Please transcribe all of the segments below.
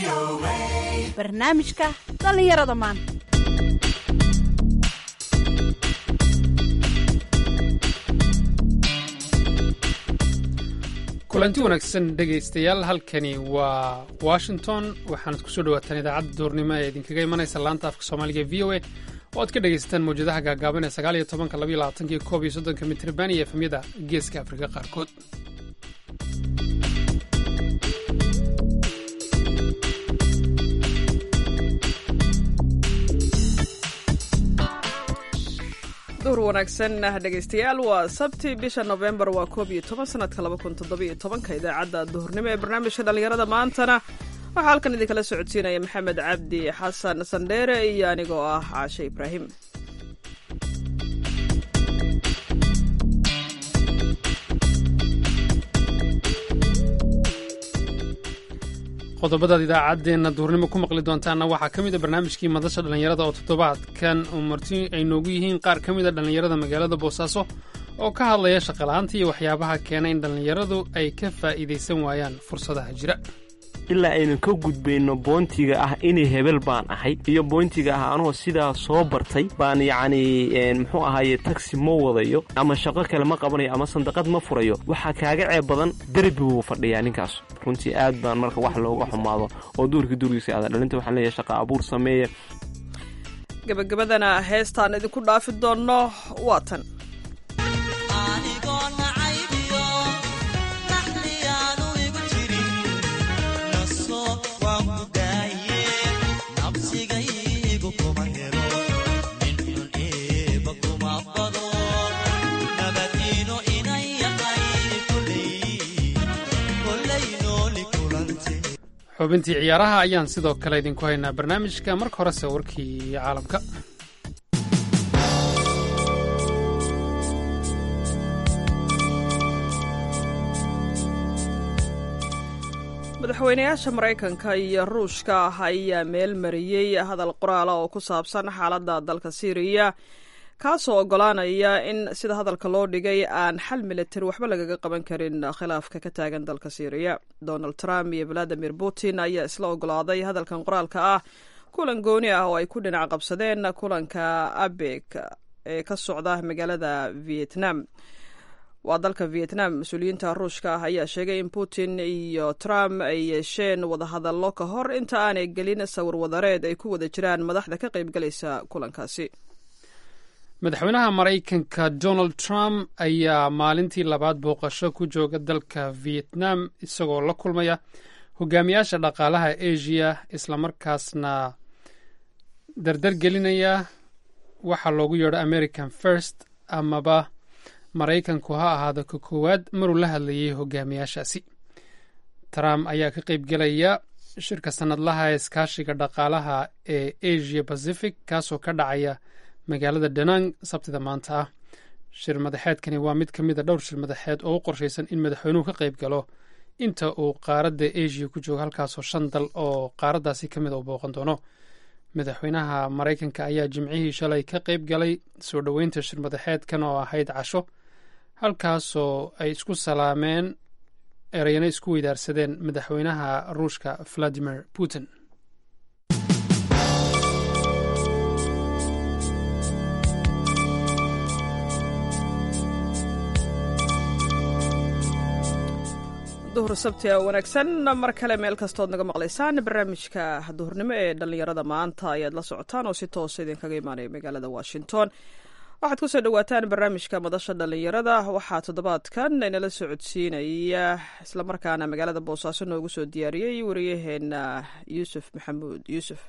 barnaamijka dhallinyarada maanta kulanti wanaagsan dhegaystayaal halkani waa washington waxaanad kusoo dhawaataan idaacadda duurnimo ee idinkaga imanaysa laanta afka soomaaliga v o a oo aad ka dhegaysataan mawjadaha gaagaaban ee sagaal iyo tobanka labaiyo labaatanka iyo koob iyo soddonka mitrban iyo efemyada geeska afrika qaarkood duhur wanaagsan dhegaystayaal waa sabti bisha nofembar waa koob iyo toban sanadka laba kun toddobiyo tobanka idaacadda duhurnimo ee barnaamijka dhallinyarada maantana waxaa halkan idinkala socodsiinaya maxamed cabdi xasan sandheere iyo anigoo ah caashe ibraahim qodobadaad idaacaddeenna duurnimo ku maqli doontaanna waxaa ka mid a barnaamijkii madasha dhallinyarada oo toddobaadkan uu marti ay noogu yihiin qaar ka mid a dhallinyarada magaalada boosaaso oo ka hadlaya shaqala'aanta iyo waxyaabaha keena in dhallinyaradu ay ka faa'iidaysan waayaan fursadaha jira ilaa aynan ka gudbayno boontiga ah inay hebel baan ahay iyo boontiga ah anoo sidaa soo bartay baan yacni muxuu ahaye tagsi ma wadayo ama shaqo kale ma qabanayo ama sandaqad ma furayo waxaa kaaga ceeb badan derbi buu fadhiyaa ninkaas runtii aad baan marka wax looga xumaado oo duurkii duurgiisa aada dhalinta waxaan leeyahay shaqa abuur sameeya gebagabadana heestaan idinku dhaafi doonno waa tan xubintii ciyaaraha ayaan sidoo kale idinku haynaa barnaamijka marka horese warkii caalamka madaxweynayaasha maraykanka iyo ruushka ayaa meel mariyey hadal qoraala oo ku saabsan xaaladda dalka syriya kaasoo ogolaanaya in sida hadalka loo dhigay aan xal militari waxba lagaga qaban karin khilaafka ka taagan dalka syriya donald trump iyo valadimir putin ayaa isla ogolaaday hadalkan qoraalka ah kulan gooni ah oo ay ku dhinac qabsadeen kulanka abek ee ka socda magaalada vietnam waa dalka vietnam mas-uuliyiinta ruushka ah ayaa sheegay in putin iyo trump ay yeesheen wadahadallo ka hor inta aanay gelin sawir wadareed ay ku wada jiraan madaxda ka qaybgalaysa kulankaasi madaxweynaha maraykanka donald trump ayaa maalintii labaad booqasho ku jooga dalka vietnam isagoo la kulmaya hogaamiyaasha dhaqaalaha asia islamarkaasna dardar gelinaya waxaa loogu yeedho american first amaba maraykanku ha ahaado ka koowaad maruu la hadlayay hogaamiyaashaasi trump ayaa ka qaybgelaya shirka sannadlaha ee iskaashiga dhaqaalaha ee asia pacific kaasoo ka dhacaya magaalada danang sabtida maanta ah shir madaxeedkani waa mid ka mid a dhowr shir madaxeed oo u qorshaysan in madaxweynuhu ka qayb galo inta uu qaaradda asia ku joogo halkaasoo shan dal oo qaaraddaasi ka mid a u booqan doono madaxweynaha maraykanka ayaa jimcihii shalay ka qayb galay soo dhoweynta shir madaxeedkan oo ahayd casho halkaasoo ay isku salaameen ereyana isku weydaarsadeen madaxweynaha ruushka valadimir putin duhur sabti wanaagsan mar kale meel kastood naga maqlaysaan barnaamijka duhurnimo ee dhallinyarada maanta ayaad la socotaan oo si toosa idinkaga imaanaya magaalada washington waxaad kusoo dhawaataan barnaamijka madasha dhallinyarada waxaa toddobaadkan inala socodsiinaya islamarkaana magaalada boosaaso noogu soo diyaariyey wariyaheena yuusuf maxamuud yuusuf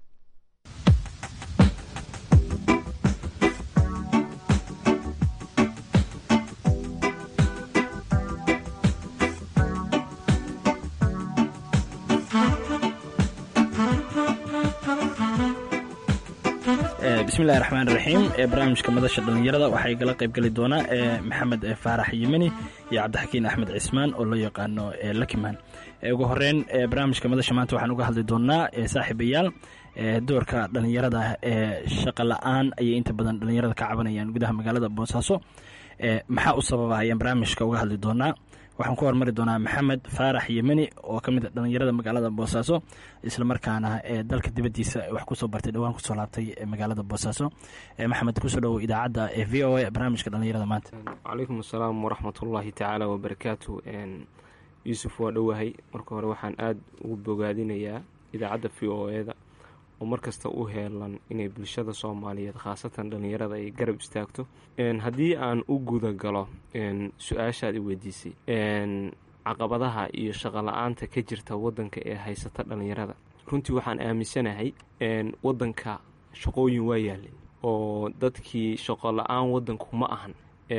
bismillahi raxmaan raxiim ee barnaamijka madasha dhallinyarada waxaa igala qaybgeli doonaa maxamed faarax yemeni iyo cabdixakiin axmed cismaan oo loo yaqaano lakiman ugu horeyn barnaamijka madasha maanta waxaan uga hadli doonaa saaxiibayaal doorka dhallinyarada ee shaqa la-aan ayay inta badan dhallinyarada ka cabanayaan gudaha magaalada boosaaso maxaa u sababa ayaan barnaamijka uga hadli doonaa waxaan ku hormari doonaa maxamed faarax yemeni oo ka mid a dhallinyarada magaalada boosaaso islamarkaana ee dalka dibaddiisa wax kusoo bartay dhowaan kusoo laabtay magaalada boosaaso maxamed kusoo dhowow idaacadda ee v o a barnaamijka dhallinyarada maanta calaykum asalaam waraxmatullaahi tacaala wabarakaatu yuusuf waa dhowahay marka hore waxaan aada ugu bogaadinayaa idaacadda v o e-da oo markasta u heelan inay bulshada soomaaliyeed khaasatan dhallinyarada ay garab istaagto haddii aan u guda galo su-aashaad i weydiisay caqabadaha iyo shaqola-aanta ka jirta waddanka ee haysata dhallinyarada runtii waxaan aaminsanahay waddanka shaqooyin waa yaalin oo dadkii shaqo la-aan waddanku ma ahan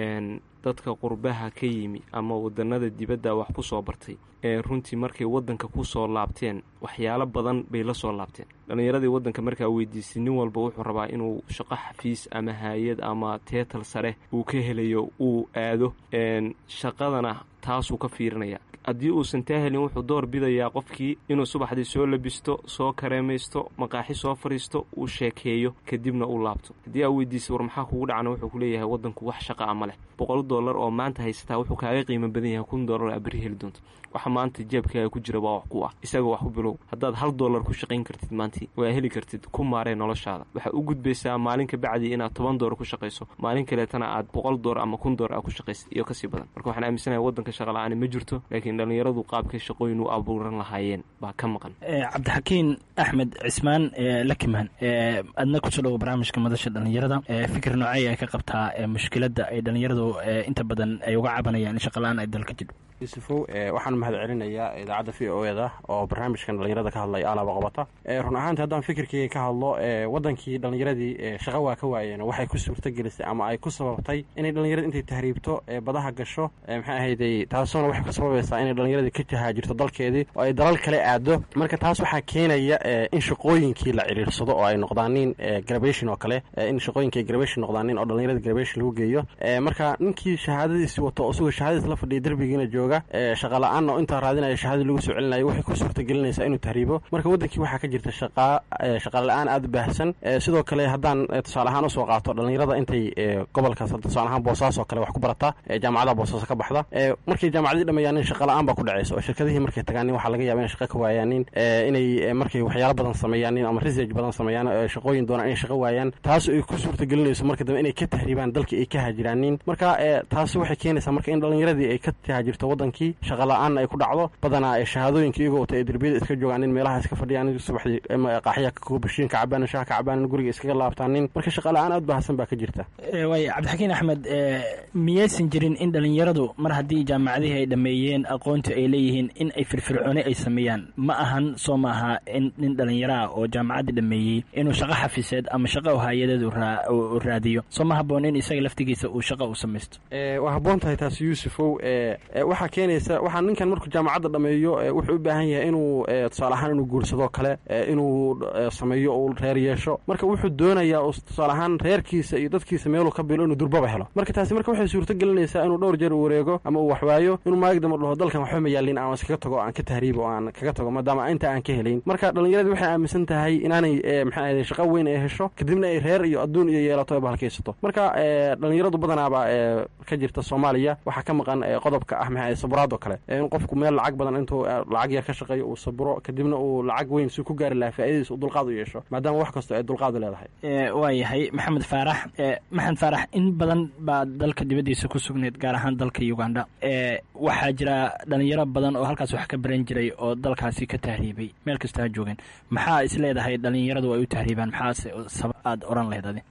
dadka qurbaha ka yimi ama wadanada dibadda wax ku soo bartay runtii markay waddanka ku soo laabteen waxyaalo badan bay la soo laabteen dhallinyaradii waddanka markaa weydiisay nin walba wuxuu rabaa inuu shaqo xafiis ama haayad ama teetal sare uu ka helayo uu aado shaqadana taasuu ka fiirinaya haddii uusan taa helin wuxuu door bidayaa qofkii inuu subaxdii soo labisto soo kareemaysto maqaaxi soo fadhiisto uu sheekeeyo kadibna uu laabto haddii aa weydiisay war maxaa kugu dhacna wuxuu ku leeyahay waddanku wax shaqa a ma leh boqol dollar oo maanta haysataa wuxuu kaaga qiimo badan yahay kun dollar aa beri heli doonto waxa maanta jeebkaaga ku jira waa wax ku ah isaga wax u bilow haddaad hal dollar ku shaqayn kartid maantii waa heli kartid ku maaree noloshaada waxaad u gudbaysaa maalin ka bacdii inaad toban dollar ku shaqayso maalin kaleetana aad boqol dollar ama kun dollar aa ku shaqaysid iyo kasii badan marka waxaan aaminsanahay waddanka shaqa la-aani ma jirto laakiin dhallinyaradu qaabkay shaqooyin u abuuran lahaayeen baa ka maqan cabdixakiin axmed cismaan lakimaan adna kusoo dhowo barnaamijka madasha dhallinyarada fikir noocey ay ka qabtaa mushkiladda ay dhallinyaradu inta badan ay uga cabanayaan in shaqala-aan ay dalka jidho yuusufow waxaan mahad celinayaa idaacadda v o eda oo barnaamijkan dhallinyarada ka hadlaya alaaba qabata run ahaanti haddaan fikirkeyga ka hadlo waddankii dhallinyaradii shaqa waa ka waayeen waxay ku suurtagelisay ama ay ku sababtay inay dhallinyarada intay tahriibto badaha gasho maxay ahayday taasuna waxay ku sababaysaa inay dhallinyaradii ka tahaajirto dalkeedii oo ay dalal kale aado marka taas waxaa keenaya in shaqooyinkii la ciriirsado oo ay noqdaanin grabation oo kale in shaqooyinka ay grabation noqdaanin oo dhallinyarada grabation lagu geeyo marka ninkii shahaadadiisi wato isagoo shahaadadiis la fadhiya derbigiina jooga shaqa la-aan oo intaa raadinaya shahadii lagu soo celinayo waxay ku suurtagelinaysaa inuu tahriibo marka waddankii waxaa ka jirta shaqaa shaqa la-aan aada u baahsan sidoo kale haddaan tusaale ahaan usoo qaato dhallinyarada intay gobolkaas tusaale ahaan boosaaso kale wax ku barata jaamacadaha boosaaso ka baxda markay jaamacadii dhameeyaanin shaqa la-aan baa ku dhacaysa oo shirkadihii markay tagaanin waxaa laga yaba inay shaqa ka waayaanin inay markay waxyaalo badan sameeyaanin ama research badan sameeyaan shaqooyin doonaan inay shaqa waayaan taas ay ku suurtagelinayso marka dambe inay ka tahriibaan dalkii ay ka haajiraanin marka taasi waxay keenaysaa marka in dhallinyaradii ay ka tahaajirto waddankii shaqa la-aanna ay ku dhacdo badanaa ee shahaadooyinka iyagoo wata ee derbiyada iska joogaan in meelaha iska fadhiyaan subaxdii qaaxya bashiin ka cabaanin shaha ka cabaanin guriga iskaga laabtaanin marka shaqa la-aan aad bahasan baa ka jirta waay cabdixakiin axmed miyaysan jirin in dhallinyaradu mar haddii jaamacadihii ay dhammeeyeen aqoontii ay leeyihiin in ay firfircooni ay sameeyaan ma ahan soo maaha in nin dhallinyaro ah oo jaamacaddii dhameeyey inuu shaqo xafiseed ama shaqo hay-adeed u raadiyo soo ma haboon in isaga laftigiisa uu shaqo u samaysto waa habboon tahay taas yuusufow waxaa keenaysa waxaa ninkan markuu jaamacadda dhameeyo wuxuu u baahan yahay inuu tusaale ahaan inuu guursadoo kale inuu sameeyo uu reer yeesho marka wuxuu doonayaa tusaale ahaan reerkiisa iyo dadkiisa meeluu ka bilo inuu durbaba helo marka taasi marka waxay suurto gelinaysaa inuu dhowr jeer u wareego ama uu waxwaayo inuu maagdama dhaho dalkan waxba ma yaalin aan iskaga tago aan ka tahriibo o aan kaga tago maadaama inta aan ka helayn marka dhallinyaradii waxay aaminsan tahay inaanay maxaa ahday shaqo weyn ay hesho kadibna ay reer iyo adduun iyo yeelato ay bahalkaysato marka dhallinyaradu badanaaba ka jirta soomaaliya waxaa ka maqan qodobka ah maxaa saburaad oo kale in qofku meel lacag badan intuu lacag yar ka shaqeeyo uu saburo kadibna uu lacag weyn si ku gaari lahaa faa'iidadiis uu dulqaad u yeesho maadaama wax kastoo ay dulqaad u leedahay waa yahay maxamed faarax maxamed faarax in badan baa dalka dibaddiisa ku sugnayd gaar ahaan dalka uganda waxaa jira dhalinyaro badan oo halkaas wax ka baran jiray oo dalkaasi ka tahriibay meel kasta ha joogeen maxaa is leedahay dhalinyaradu ay u tahriibaan maxaase sabab aada oran lahayd adi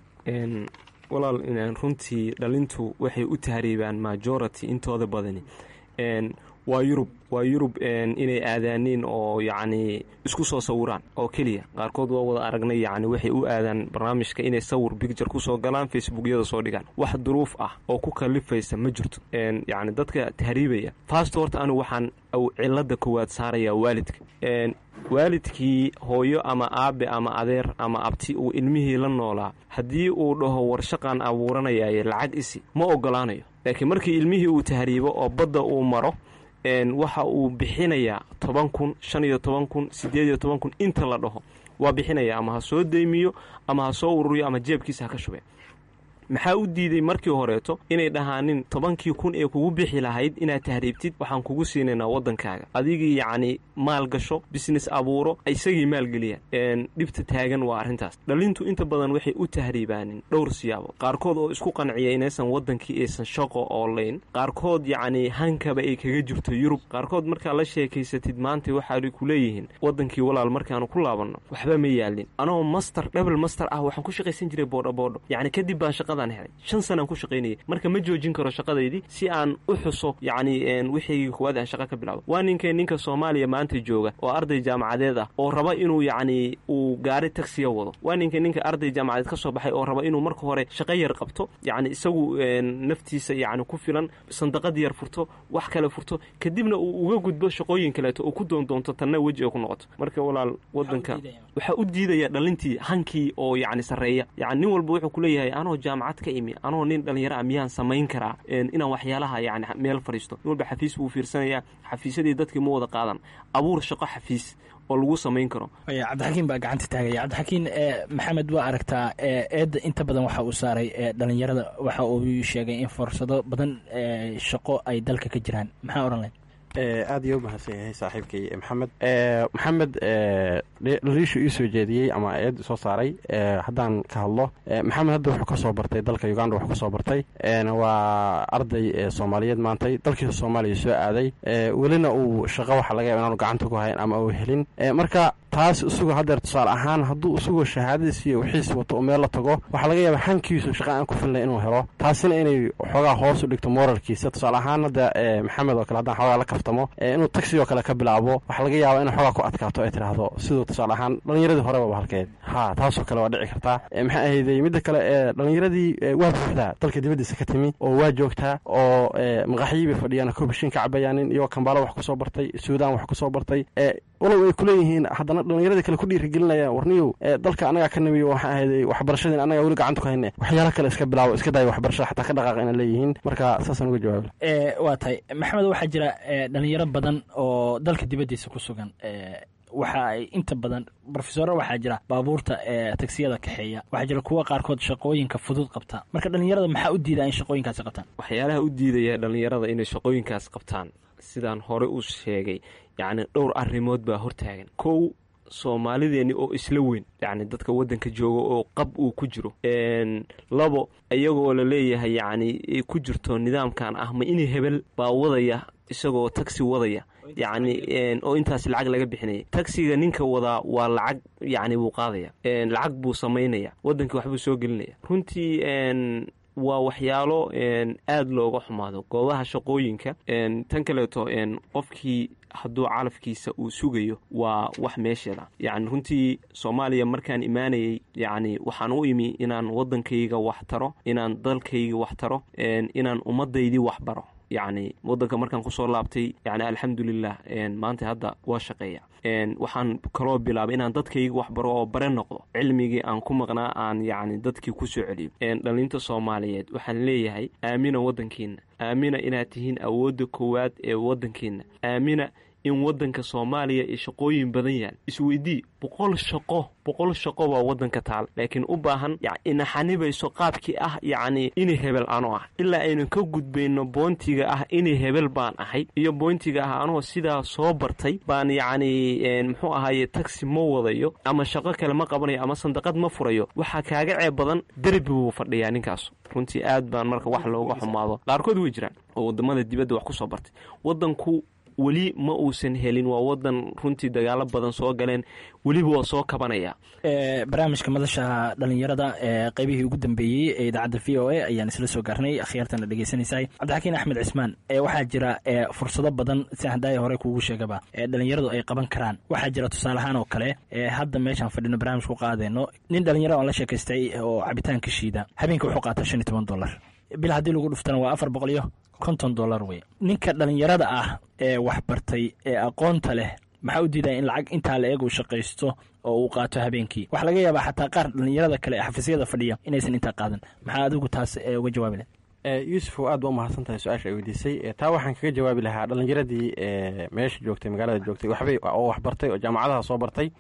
walaal runtii dhalintu waxay u tahriibaan majority intooda badani waa yurub waa yurub inay aadaaniin oo yacni isku soo sawiraan oo keliya qaarkood waa wada aragnay yacni waxay u aadaan barnaamijka inay sawir bicture kusoo galaan facebookyada soo dhigaan wax duruuf ah oo ku kalifaysa ma jirto yacni dadka tahriibaya fast horta anigu waxaan cilada koowaad saarayaa waalidka waalidkii hooyo ama aabe ama adeer ama abti uu ilmihii la noolaa haddii uu dhaho warshaqan abuuranayaaye lacag isi ma ogolaanayo laakiin markii ilmihii uu tahriibo oo badda uu maro waxa uu bixinayaa toban kun shan iyo toban kun siddeed iyo toban kun inta la dhaho waa bixinaya ama ha soo deymiyo ama ha soo ururiyo ama jeebkiisa ha ka shubeen maxaa u diiday markii horeeto inay dhahaanin tobankii kun ee kugu bixi lahayd inaad tahriibtid waxaan kugu siinaynaa waddankaaga adigii yacni maal gasho business abuuro isagii maalgeliyaan dhibta taagan waa arrintaas dhalintu inta badan waxay u tahriibaanin dhowr siyaabo qaarkood oo isku qanciya inaysan waddankii aysan shaqo oolayn qaarkood yacni hankaba ay kaga jirto yurub qaarkood markaa la sheekaysatid maanta waxaay ku leeyihiin waddankii walaal markaanu ku laabanno waxba ma yaalin anoo master dhebel master ah waxaan ku shaqaysan jiray boodho boodho yacni kadib baan shaqadaan helay shan sanaan ku shaqaynayay marka ma joojin karo shaqadaydii si aan u xuso yacni wixaygii kuwaad aan shaqa ka bilaabo waa ninkee ninka soomaaliya maanta jooga oo arday jaamacadeed ah oo raba inuu yacni uu gaari tagsiya wado waa ninka ninka arday jaamacadeed ka soo baxay oo raba inuu marka hore shaqo yar qabto yacni isagu naftiisa yacni ku filan sandaqad yar furto wax kale furto kadibna uu uga gudbo shaqooyin kaleeto oo ku doondoonto tanna weji oo ku noqoto marka walaal waddanka waxaa u diidaya dhalintii hankii oo yacni sarreeya yacni nin walba wuxuu ku leeyahay anoo jaamacad ka imi anoo nin dhallinyaro ah miyaan samayn karaa inaan waxyaalaha yacni meel fadhiisto nin walba xafiis buu fiirsanayaa xafiisyadii dadkii ma wada qaadan abuur shaqo xafiis oo lagu samayn karo cabdixakiin baa gacanta taagaya cabdixakiin maxamed waa aragtaa eedda inta badan waxa uu saaray dhalinyarada waxa uu sheegay in fursado badan shaqo ay dalka ka jiraan maxaa odhan lahayd aad iyo u mahadsan yahay saaxiibkay maxamed maxamed dhaliishu ii soo jeediyey ama eed soo saaray haddaan ka hadlo maxamed hadda wuxuu ka soo bartay dalka uganda wuxuu ka soo bartay waa arday soomaaliyeed maantay dalkiisa soomaaliya soo aaday welina uu shaqo waxa laga yaba inaanu gacanta ku hayn ama uu helin marka taas isagoo haddeer tusaale ahaan hadduu isagoo shahaadadiis iyo wixiis wato u meel la tago waxaa laga yaaba hankiisu shaqa aan ku filnay inuu helo taasina inay xoogaa hoos u dhigto moralkiisa tusaale ahaan hadda maxamed oo kale haddaan xoogaa la kaftamo inuu tagsigoo kale ka bilaabo waxaa laga yaaba inay xoogaa ku adkaato ay tidhaahdo siduu tusaale ahaan dhallinyaradii horeba halkeed ha taasoo kale waa dhici kartaa maxaa ahayday midda kale ee dhallinyaradii waa buuxdaa dalka dibaddiisa ka timi oo waa joogtaa oo maqaxyii bay fadhiyaan koobashiin ka cabayaanin iyagoo kambaalo wax ku soo bartay suudaan wax ku soo bartay walow ay kuleeyihiin haddana dhallinyaradii kale ku dhiirigelinayaan warniyow dalka annagaa ka nimiyo waxaa ahayday waxbarashadiin annagaa weli gacanta ku hayne waxyaalo kale iska bilaabo iska daayo waxbarashada xataa ka dhaqaaq inay leeyihiin marka saasaan uga jawaaba waa tahay maxamed waxaa jira dhalinyaro badan oo dalka dibaddiisa ku sugan waxa ay inta badan rofesoro waxaa jira baabuurta ee tagsiyada kaxeeya waxaa jira kuwa qaarkood shaqooyinka fudud qabta marka dhallinyarada maxaa u diidaa in shaqooyinkaasi qabtaan waxyaalaha u diidaya dhallinyarada inay shaqooyinkaas qabtaan sidaan hore u sheegay yacni dhowr arrimood baa hortaagan kow soomaalideenni oo isla weyn yacni dadka waddanka jooga oo qab uu ku jiro labo iyagoo la leeyahay yacni ku jirto nidaamkan ah ma inay hebel baa wadaya isagoo tagsi wadaya yacni oo intaas lacag laga bixinaya tagsiga ninka wadaa waa lacag yacni buu qaadaya lacag buu samaynaya waddankii waxbuu soo gelinaya runtii waa waxyaalo aad looga xumaado goobaha shaqooyinka tan kaleeto qofkii hadduu calafkiisa uu sugayo waa wax meesheeda yacni runtii soomaaliya markaan imaanayay yacni waxaan u imi inaan waddankayga wax taro inaan dalkayga wax taro inaan ummaddaydii wax baro yacni waddanka markaan kusoo laabtay yani alxamdulilah maanta hadda waa shaqeeya waxaan kaloo bilaabay inaan dadkayga wax baro oo bare noqdo cilmigii aan ku maqnaa aan yacni dadkii ku soo celiyo dhalinta soomaaliyeed waxaan leeyahay aamina waddankiina aamina inaad tihiin awoodda koowaad ee waddankiina aamina in waddanka soomaaliya iyo shaqooyin badan yaal isweydii boqol shaqo boqol shaqo baa waddanka taal laakiin u baahan inaxanibayso qaabkii ah yacni inay hebel ano ah ilaa aynu ka gudbayno boontiga ah inay hebel baan ahay iyo boontiga ah anoo sidaa soo bartay baan yacni muxuu ahaaye tagsi ma wadayo ama shaqo kale ma qabanayo ama sandaqad ma furayo waxaa kaaga ceeb badan derbi buu fadhiyaa ninkaas runtii aad baan marka wax looga xumaado qaarkood way jiraan oo waddamada dibadda wax ku soo bartay waddanku weli ma uusan helin waa wadan runtii dagaalo badan soo galeen weliba waa soo kabanaya barnaamijka madasha dhalinyarada ee qeybihii ugu dambeeyey ee idaacadda v o a ayaan isla soo gaarnay akhyaartana dhegeysanaysahay cabdixakiin axmed cismaan waxaa jira fursado badan si haddaaya hore kuugu sheegaba ee dhalinyaradu ay qaban karaan waxaa jira tusaale ahaan oo kale hadda meeshaan fadhino barnaamij ku qaadeyno nin dhalinyaro aan la sheekaystay oo cabitaanka shiida habeenka wuxuu qaataa shan iyo toban dollar bil haddii lagu dhuftana waa afar boqol iyo konton dollar wey ninka dhalinyarada ah ee waxbartay ee aqoonta leh maxaa u diidaya in lacag intaa la eeg uu shaqaysto oo uu qaato habeenkii waxaa laga yaabaa xataa qaar dhalinyarada kale ee xafiisyada fadhiya inaysan intaa qaadan maxaa adigu taas uga jawaabi lahay yuusufow aad ba u mahadsan tahay su-aasha ay weydiisay taa waxaan kaga jawaabi lahaa dhalinyaradii meesha joogtay magaalada joogtay waxbay oo waxbartay oo jaamacadaha soo bartay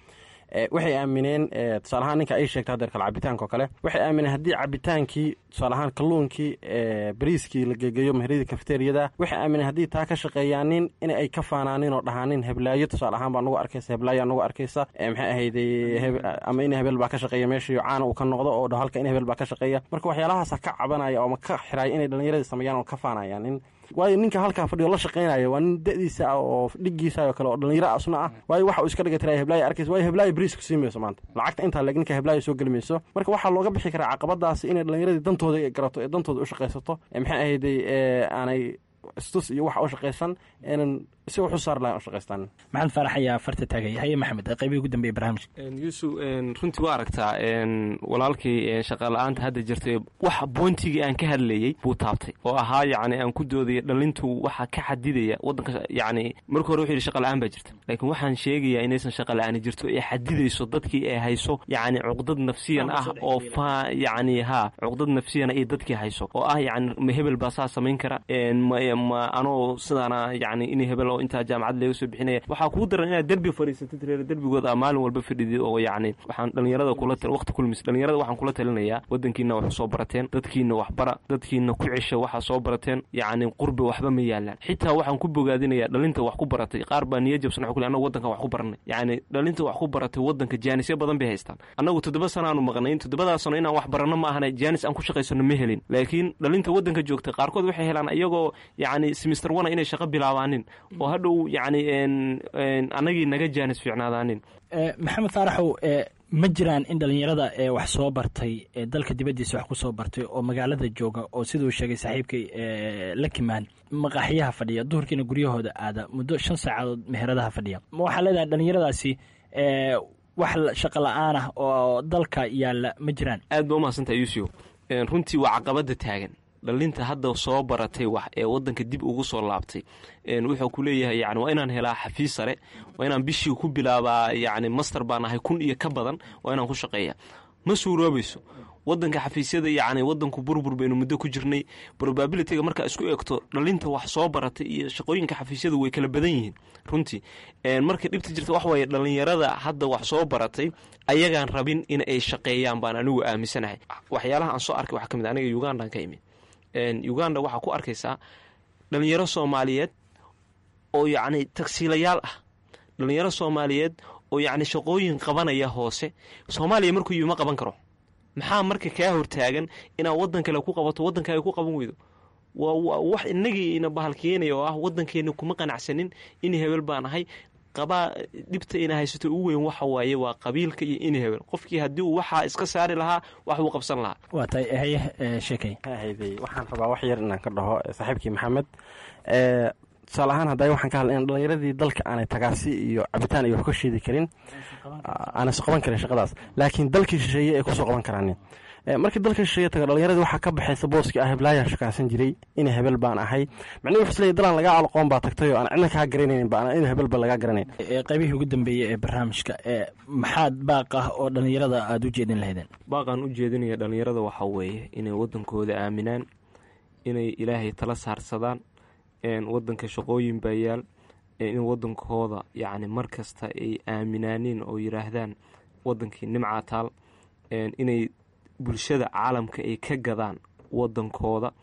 waxay aamineen tusaale ahaan ninka ay sheegtay hadeer kale cabitaanka oo kale waxay aamineen haddii cabitaankii tusaale ahaan kalluunkii bariiskii la gegeeyo meheradii kafeteriyada waxay aamineen haddii taa ka shaqeeyaanin in ay ka faanaanin oo dhahaanin heblaayo tusaale ahaan baa nagu arkaysa heblaayaa nagu arkaysa maxay ahayday ama in hebel baa ka shaqeeya meeshii caana uu ka noqdo oo dha halka in hebel baa ka shaqeeya marka waxyaalahaasa ka cabanaya ooma ka xiraaya inay dhallinyaradii sameeyaan oo ka faanayaan in waayo ninka halkaa fadhiyo la shaqaynaya waa nin da-diisa ah oo dhigiisa oo kale oo dhallinyaro asna ah waayo waxa uu iska dhiga tiraya heblaayo arkaysa waayo heblaayo bariis ku sii mayso maanta lacagta intaa leeg ninka heblaayo soo geli mayso marka waxaa looga bixi karaa caqabadaasi inay dhallinyaradii dantooda ay garato ee dantooda u shaqaysato maxay ahayday aanay istus iyo waxa u shaqaysan inan si wax u saar lahayn u shaqaystaan maxamed faarax ayaa farta taagay haye maxamed qaybihii ugu dambeeyey barnaamijka yuusuf runtii waa aragtaa walaalkii shaqala-aanta hadda jirtay wax boontigii aan ka hadlayey buu taabtay oo ahaa yacni aan ku doodaya dhalintu waxa ka xadidaya wadanka yacni marka hore wuxuu yidhi shaqala-aan baa jirta laakiin waxaan sheegayaa inaysan shaqala-aani jirto ee xadidayso dadkii ay hayso yacni cuqdad nafsiyan ah oo fa yacni haa cuqdad nafsiyana iyo dadkii hayso oo ah yacni ma hebel baa saa samayn kara ma anoo sidaana yacni in hebel oo intaa jaamacad laga soo bixinaya waxaa kuu daran inaad derbi fadhiisatid reer derbigood aa maalin walba fadhidid oo yacni waxaan dhallinyarada kula waqti kulmis dhallinyarada waxaan kula talinayaa wadankiina wax soo barateen dadkiina waxbara dadkiina ku cesha waxaa soo barateen yacni qurbi waxba ma yaalaan xitaa waxaan ku bogaadinayaa dhalinta wax ku baratay qaar baa niya jabsan waxu kule annagu wadankan wax ku baranay yacni dhalinta wax ku baratay wadanka jaanisyo badan bay haystaan annagu toddoba sanaanu maqnayn toddobadaa sano inaan wax baranno ma ahana jaanis aan ku shaqaysano ma helin laakiin dhalinta wadanka joogta qaarkood waxay helaan iyagoo yacni simister wana inay shaqo bilaabaanin oo hadhow yacni annagii naga jaanis fiicnaadaanin maxamed faaraxow ma jiraan in dhallinyarada ee wax soo bartay ee dalka dibaddiisa wax ku soo bartay oo magaalada jooga oo siduu sheegay saaxiibkay lakimaan maqaaxiyaha fadhiya duhurkiina guryahooda aada muddo shan saacadood meheradaha fadhiya ma waxaa leedahay dhallinyaradaasi wax shaqo la-aan ah oo dalka yaalla ma jiraan aad ba umahadsantaha yuusuf runtii waa caqabada taagan dhalinta hadda soo baratay wax ee wadanka dib ugu soo laabtay wuxuu ku leeyahay yani waa inaan helaa xafiis sare waa inaan bishii ku bilaabaa yani master baan ahay kun iyo ka badan waa inaan ku shaqeeya ma suuroobayso wadanka xafiisyada yani wadanku burbur baynu muddo ku jirnay probabilityga markaa isku egto dhalinta wax soo baratay iyo shaqooyinka xafiisyadu way kala badan yihiin runtii marka dhibta jirta wax waaye dhalinyarada hadda wax soo baratay ayagaan rabin in ay shaqeeyaan baan anigu aaminsanahay waxyaalaha aan soo arkay waxaa ka mid aniga ugandaan ka imid uganda waxaa ku arkaysaa dhalinyaro soomaaliyeed oo yacni tagsiilayaal ah dhalinyaro soomaaliyeed oo yacni shaqooyin qabanaya hoose soomaaliya markuu yimi ma qaban karo maxaa marka kaa hortaagan inaad waddan kale ku qabato waddankaaga ku qaban weydo waa wax inagii ina bahalkeenaya oo ah waddankeena kuma qanacsanin in hebel baan ahay qabaa dhibta ina haysato ugu weyn waxa waaye waa qabiilka iyo in hebel qofkii haddii uu waxaa iska saari lahaa wax uu qabsan lahaa waa tahay haye sheekay hayday waxaan rabaa wax yar inaan ka dhaho saaxiibkii maxamed tusaale ahaan hadda waxaan ka hadlay in dhalinyaradii dalka aanay tagaasi iyo cabitaan iyo wax ka sheedi karin aanay soo qaban karin shaqadaas laakiin dalkii shisheeye ay kusoo qaban karaanin markii dalka shisheeye taga dhalinyaradii waxaa ka baxaysa booskii ah heblaayaan shaqaansan jiray ina hebel baan ahay macnihi wuxuu isleeyahy dalaan lagaa aloqoon baa tagtay oo aan cidna kaa garanaynin ba in hebelba lagaa garanayn qaybihii ugu dambeeyey ee barnaamijka maxaad baaq ah oo dhallinyarada aada u jeedin lahaydeen baaqaan u jeedinaya dhallinyarada waxaa weeye inay waddankooda aaminaan inay ilaahay tala saarsadaan wadanka shaqooyin baa yaal in wadankooda yacni mar kasta ay aaminaaniin oo yidhaahdaan wadankii nimcaa taal inay bulshada caalamka ay ka gadaan wadankooda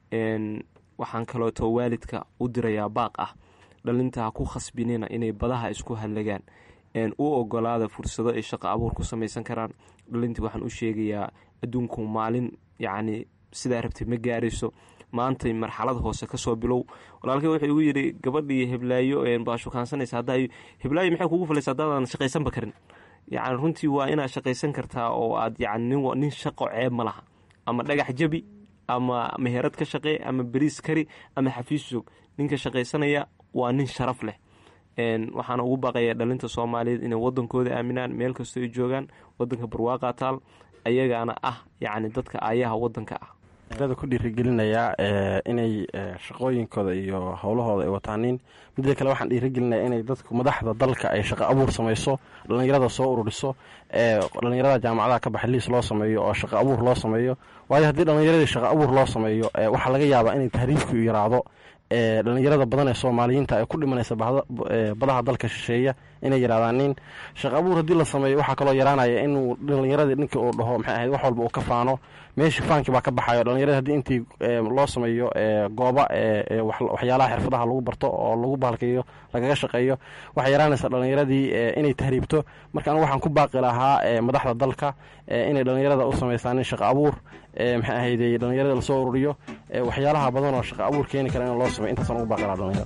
waxaan kaleeto waalidka u dirayaa baaq ah dhalinta ha ku khasbinina inay badaha isku hadlagaan u ogolaada fursado ay shaqo abuur ku samaysan karaan dhalintii waxaan u sheegayaa adduunku maalin yacni sidaa rabtay ma gaarayso maantay marxalad hoose kasoo bilow walaalkay wuxuu igu yidhi gabadhii heblaayo baa shukaansanaysa hadda heblaayo maxay kugu falaysa haddaadan shaqaysanba karin yacni runtii waa inaad shaqaysan kartaa oo aad yacni nin shaqo ceeb ma laha ama dhagax jabi ama meherad ka shaqee ama beriis kari ama xafiis joog ninka shaqaysanaya waa nin sharaf leh waxaana ugu baaqaya dhalinta soomaaliyeed inay wadankooda aaminaan meel kastoo ay joogaan wadanka barwaaqa taal ayagaana ah yacni dadka aayaha wadanka ah dada ku dhiirigelinayaa inay shaqooyinkooda iyo howlahooda ay wataanin midda kale waxaan dhiirigelinayaa inay dadku madaxda dalka ay shaqo abuur samayso dhallinyarada soo ururiso dhallinyarada jaamacadaha ka baxa liis loo sameeyo oo shaqo abuur loo sameeyo waayo haddii dhallinyaradii shaqo abuur loo sameeyo waxaa laga yaabaa inay tahriibku yaraado dhallinyarada badan ee soomaaliyiinta ee ku dhimanaysa badaha dalka shisheeya inay yidhahdaan nin shaqa abuur haddii la sameeyo waxaa kaloo yaraanaya inuu dhallinyaradii ninkii uu dhaho maxay ahayd wax walba uu ka faano meeshii faankii baa ka baxayo dhallinyaradii haddii intii loo sameeyo gooba waxyaalaha xirfadaha lagu barto oo lagu bahalkeeyo lagaga shaqeeyo waxay yaraanaysaa dhallinyaradii inay tahriibto marka anigu waxaan ku baaqi lahaa madaxda dalka inay dhallinyarada u samaysaan in shaqa abuur maxay ahayde dhallinyarada lasoo ururiyo waxyaalaha badan oo shaqa abuur keeni kara in loo sameyo intaasaan ugu baaqi lahaa dhallinyarada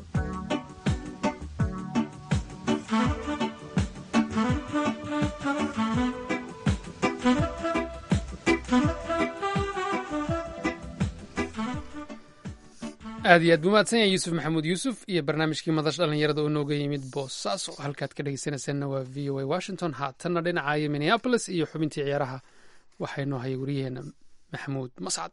aad iyo aad buu mahadsan yahay yuusuf maxamuud yuusuf iyo barnaamijkii madash dhallinyarada oo nooga yimid boosaaso halkaad ka dhegeysanaysaanna waa v o a washington haatanna dhinacaayo minneabolis iyo xubintii ciyaaraha waxaa inoo hayay waryaheena maxamuud mascad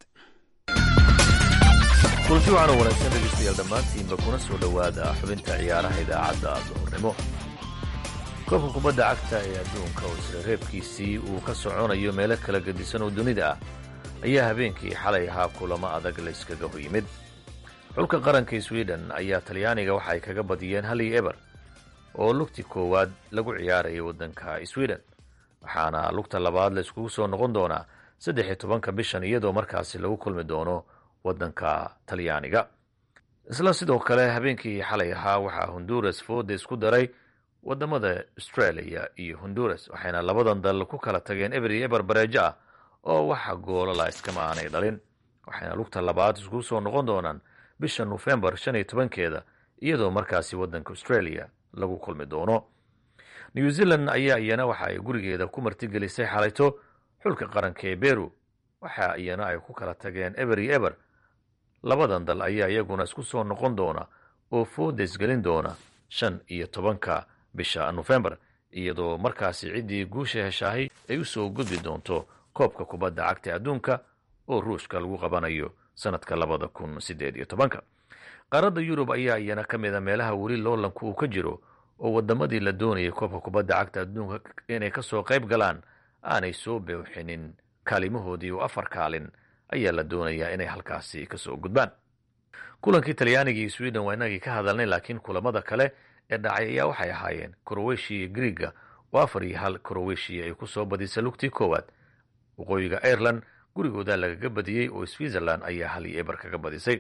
kulanti waxaana wanaagsan dhegeystayaal dhammaantiinba kuna soo dhowaada xubinta ciyaaraha idaacadda duhurnimo koobka kubadda cagta ee adduunka oo isla reebkiisii uu ka soconayo meelo kala gedisan oo dunida ah ayaa habeenkii xalay ahaa kulamo adag layskaga hor yimid xulka qaranka sweden ayaa talyaaniga waxa ay kaga badiyeen hal iyo eber oo lugti koowaad lagu ciyaarayay waddanka sweden waxaana lugta labaad la iskugu soo noqon doonaa saddex iyo tobanka bishan iyadoo markaasi lagu kulmi doono waddanka talyaaniga isla sidoo kale habeenkii xalay ahaa waxaa honduras fooda isku daray waddamada australia iyo honduras waxayna labadan dal ku kala tageen eber iyo eber bareejo ah oo waxa goolala iskama aanay dhalin waxayna lugta labaad iskugu soo noqon doonaan bisha nofembar shan iyo tobankeeda iyadoo markaasi waddanka australia lagu kulmi doono new zealand ayaa iyana waxa ay gurigeeda ku martigelisay xalayto xulka qaranka ee beru waxa iyana ay ku kala tageen eber iyo eber labadan dal ayaa iyaguna isku soo noqon doona oo foodes gelin doona shan iyo tobanka bisha nofembar iyadoo markaasi ciddii guusha heshaahay ay u soo gudbi doonto koobka kubadda cagta adduunka oo ruushka lagu qabanayo sanadka labada kun sideed iyo tobanka qaaradda yurub ayaa iyana ka mid a meelaha weli loolanku uu ka jiro oo waddamadii la doonayay koobka kubadda cagta adduunka inay kasoo qayb galaan aanay soo buuxinin kaalimahoodii oo afar kaalin ayaa la doonayaa inay halkaasi kasoo gudbaan kulankii talyaaniga iyo sweden waa inagii ka hadalnay laakiin kulamada kale ee dhacay ayaa waxay ahaayeen crowetiya iyo griega oo afar iyo hal crowetiya ay kusoo badisay lugtii koowaad waqooyiga ireland gurigooda lagaga badiyey oo switzerland ayaa hal iyo eber kaga badisay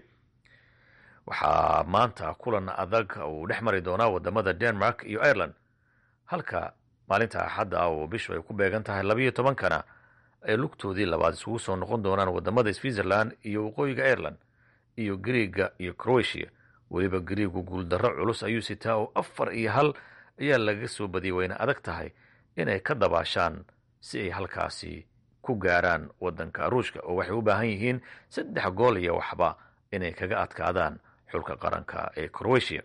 waxaa maanta kulan adag uu dhex mari doonaa wadamada denmark iyo ireland halka maalinta axadda ah oo bishu ay ku beegan tahay labayo tobankana ay lugtoodii labaad isugu soo noqon doonaan wadamada switzerland iyo waqooyiga ireland iyo griega iyo croatia weliba griegu guuldarro culus ayuu sitaa oo afar iyo hal ayaa lagaga soo badiyay wayna adag tahay inay ka dabaashaan si ay halkaasi ku gaaraan waddanka ruushka oo waxay u baahan yihiin saddex gool iyo waxba inay kaga adkaadaan xulka qaranka ee croatia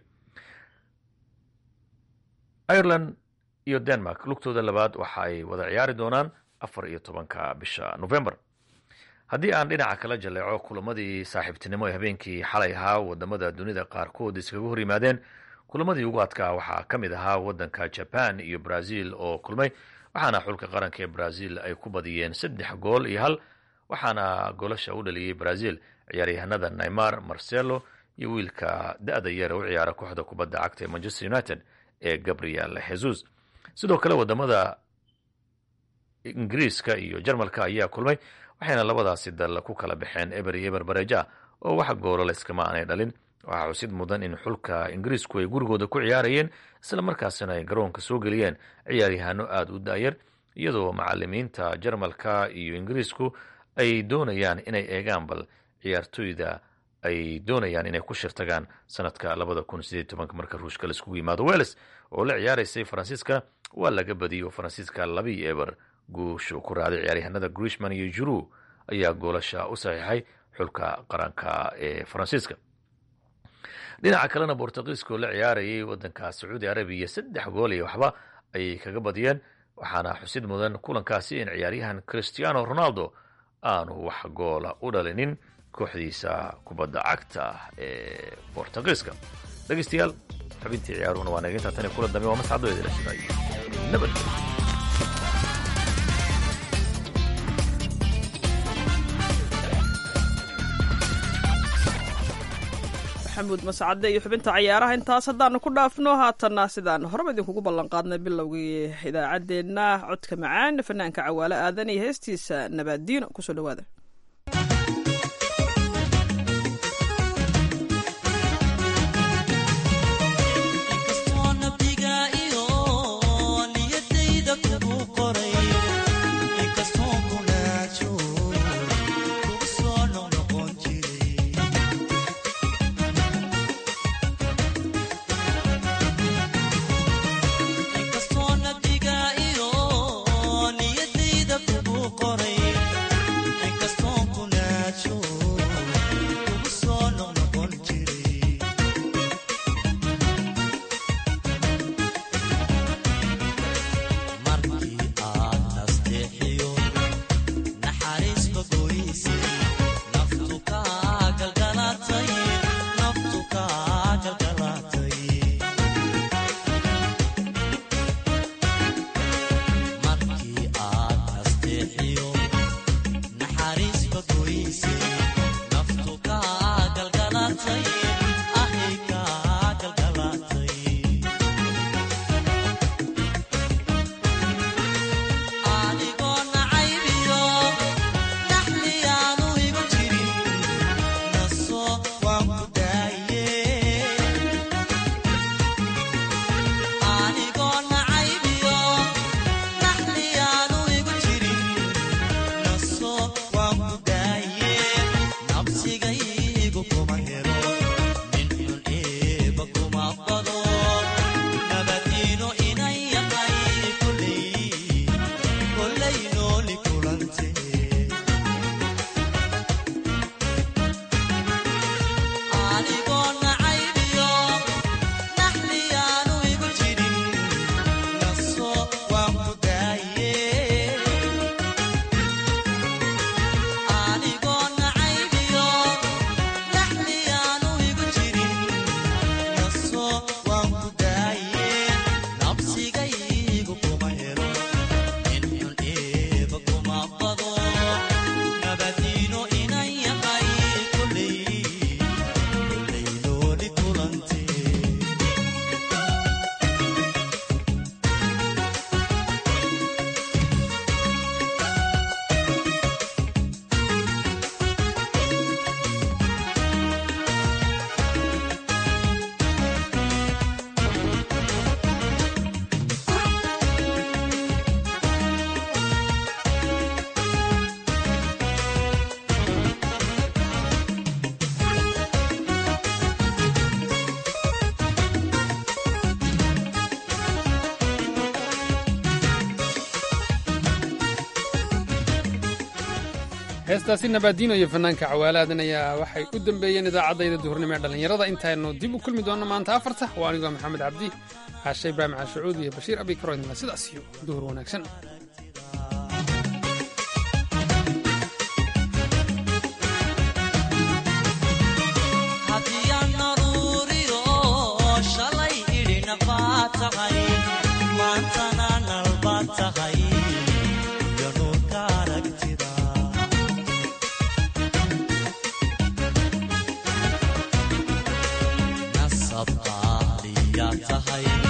ireland iyo denmark lugtooda labaad waxa ay wada ciyaari doonaan afar iyo tobanka bisha november haddii aan dhinaca kala jaleeco kulamadii saaxiibtinimo ee habeenkii xalay ahaa wadamada dunida qaarkood iskaga hor yimaadeen kulamadii ugu adkaa waxaa ka mid ahaa waddanka jaban iyo brazil oo kulmay waxaana xulka qaranka ee brazil ay ku badiyeen saddex gool iyo hal waxaana goolasha u dhaliyey brazil ciyaaryahanada neymar marcelo iyo wiilka da-da yar u ciyaara kooxda kubadda cagta ee manchester united ee gabriel jesus sidoo kale wadamada ingiriiska iyo jarmalka ayaa kulmay waxayna labadaasi dal ku kala baxeen eber iyo eber bareja oo wax goolala iskama aanay dhalin waxaa xusid mudan in xulka ingiriisku ay gurigooda ku ciyaarayeen isla markaasina ay garoonka soo geliyeen ciyaaryahaano aada u daayar iyadoo macalimiinta jarmalka iyo ingiriisku ay doonayaan inay eegaan bal ciyaartoyda ay doonayaan inay ku shirtagaan sanadka labada kun sideed tobanka marka ruushka laiskugu yimaado welles oo la ciyaaraysay faransiiska waa laga badiyey oo faransiiska labii eber guushu ku raaday ciyaaryahanada grishman iyo juru ayaa goolasha u saxiixay xulka qaranka ee faransiiska dhinaca kalena bortugiiska oo la ciyaarayay wadanka sacuudi arabiya saddex gool iyo waxba ayay kaga badiyeen waxaana xusid mudan kulankaasi in ciyaaryahan christiano ronaldo aanu wax goola u dhalinin kooxdiisa kubadda cagta ee bortugiiska dhegeystayaal xubintii ciyaaruhuna waa naga tan kula dambe waa mascado idila siday nabadgelyo maxamuud mascade iyo xubinta cayaaraha intaas haddaanu ku dhaafno haatanna sidaan horeba idinkugu ballanqaadnay bilowgii idaacaddeenna codka macaan fanaanka cawaale aadan iyo heestiisa nabaaddiino kusoo dhawaada heestaasi nabaadiino iyo fanaanka cawaalaadan ayaa waxay u dambeeyeen idaacaddayda duhurnimo ee dhallinyarada intaynu dib u kulmi doonno maanta afarta waa anigoo maxamed cabdi caashe ibraahim caashacuud iyo bashiir abi karoydna sidaas iyo duhur wanaagsan nasab qaaliyaa tahay